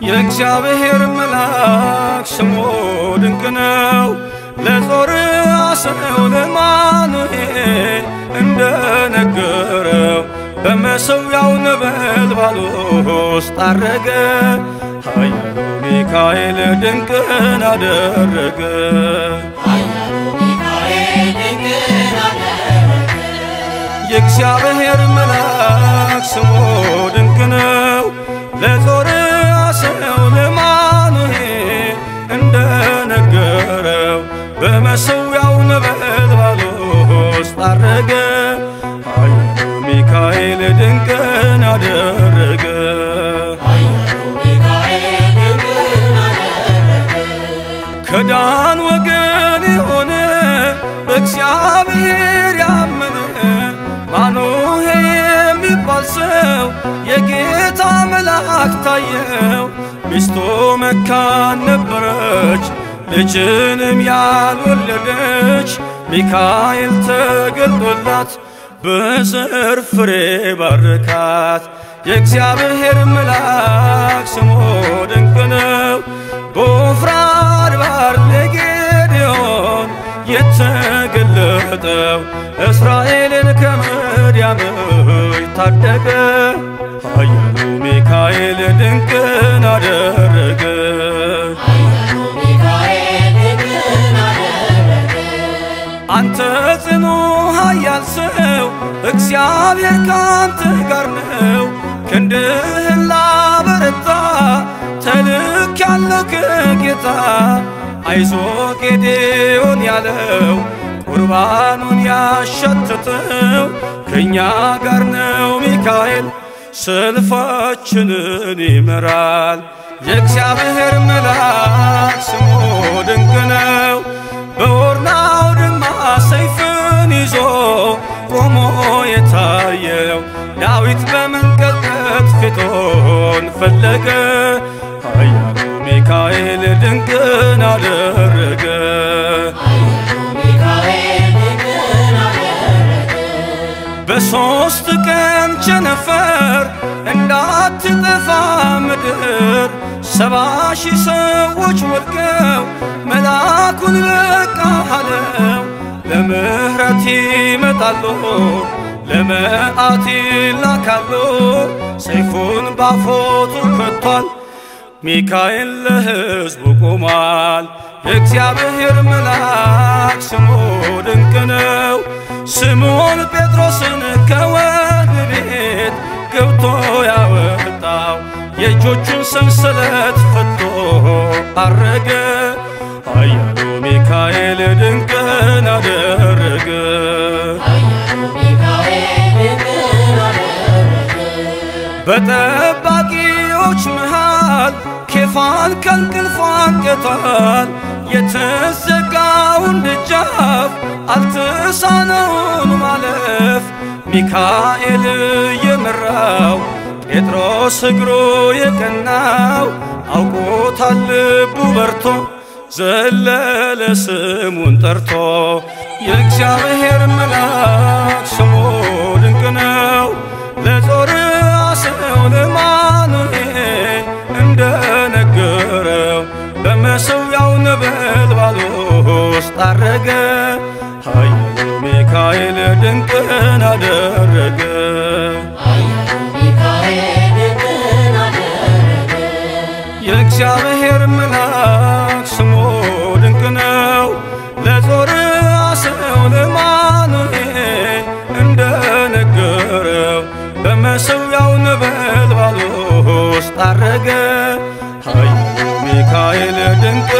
የእግዚአብሔር መልአክ ስሙ ድንቅ ነው። ለጾርዓ ሰው ለማኑሄል እንደነገረው በመሠዊያው ነበልባል ውስጥ አረገ። ኃያሉ ሚካኤል ድንቅን አደረገ። የእግዚአብሔር መልአክ ስሙ ድንቅ ነው። ለጾርዓ ሰው ለማኑሄል እንደነገረው በመሠዊያው ነበልባል ውስጥ አረገ። ኃያሉ ሚካኤል ድንቅን አደረገ። ከዳን ወገን የሆነ በእግዚአብሔር ያመነ ማኑሄ የሚባል ሰው የጌታ መልአክ ታየው። ሚስቱ መካን ነበረች፣ ልጅንም ያልወለደች። ሚካኤል ተገልጦላት በዘር ፍሬ ባረካት። የእግዚአብሔር መልአክ ስሙ ድንቅ ነው። በዖፍራ አድባር ለጌዴዎን የተገለጠው እስራኤልን ከምድያም ታደገ። ኃያሉ ሚካኤል ድንቅን አደረገ። አንተ ጽኑ ኃያል ሰው እግዚአብሔር ካንተ ጋር ነው። ክንድህን ላበረታ ተልክ ያለው ከጌታ አይዞ ጌዴዎን ያለው ቁርባኑን ያሸተተው ከእኛ ጋር ነው ሚካኤል ሰልፋችንን ይመራል። የእግዚአብሔር መልአክ ስሙ ድንቅ ነው። በኦርናው ድማ ሰይፍን ይዞ ቆሞ የታየው ዳዊት በመንቀጥቀጥ ፊቶን ፈለገ። ኃያሉ ሚካኤል ድንቅን አደረገ። በሦስት ቀን ቸነፈር እንዳትጠፋ ምድር ሰባ ሺህ ሰዎች ወድቀው መልአኩን በቃ አለው። ለምሕረት ይመጣሉ ለመዓት ይላካሉ። ሰይፉን ባፎቱ ከቷል። ሚካኤል ለሕዝቡ ቆሟል። የእግዚአብሔር መልአክ ስሙ ድንቅ ነው። ስምዖን ጴጥሮስን ከወህኒ ቤት ገብቶ ያወጣው የእጆቹን ሰንሰለት ፈቶ አረገ። ኃያሉ ሚካኤል ድንቅን አደረገ። በጠባቂዎች መሃል ኬፋን ከእንቅልፉ አንቅቷል። የተዘጋውን ደጃፍ አልተሳነውን ማለፍ ሚካኤል የመራው ጴጥሮስ እግሩ የቀናው አውቆታል ልቡ በርቶ ዘለለ ስሙን ጠርቶ የእግዚአብሔር መልአክ ስሙ ድንቅ ነው። ለጾርዓ ሰው ለማኑሄል እንደነገረው በመሠዊያው ነበልባል ውስጥ አረገ። ኃያሉ ሚካኤል ድንቅን አደረገ። የእግዚአብሔር መልአክ ስሙ ድንቅ ነው። ለጾርዓ ሰው ለማኑሄል እንደነገረው በመሠዊያው ነበልባል ውስጥ አረገ። ኃያሉ ሚካኤል ድንቅ